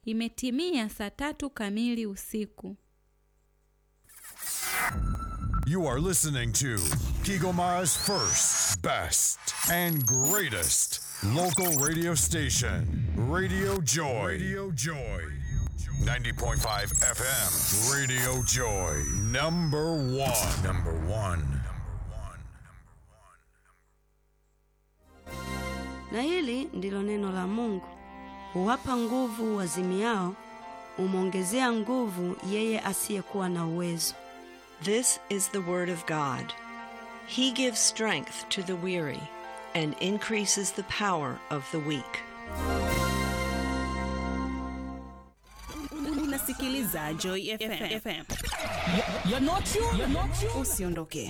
Imetimia saa tatu kamili usiku. You are listening to Kigoma's first, best, and greatest local radio station, Radio Joy. Radio Joy. 90.5 FM, Radio Joy. Number one. Number one. Na hili ndilo neno la Mungu. Huwapa nguvu wazimiao, humwongezea nguvu yeye asiyekuwa na uwezo. This is the word of God. He gives strength to the weary and increases the power of the weak. Unasikiliza Joy FM. You're not you. You're not you. Usiondoke.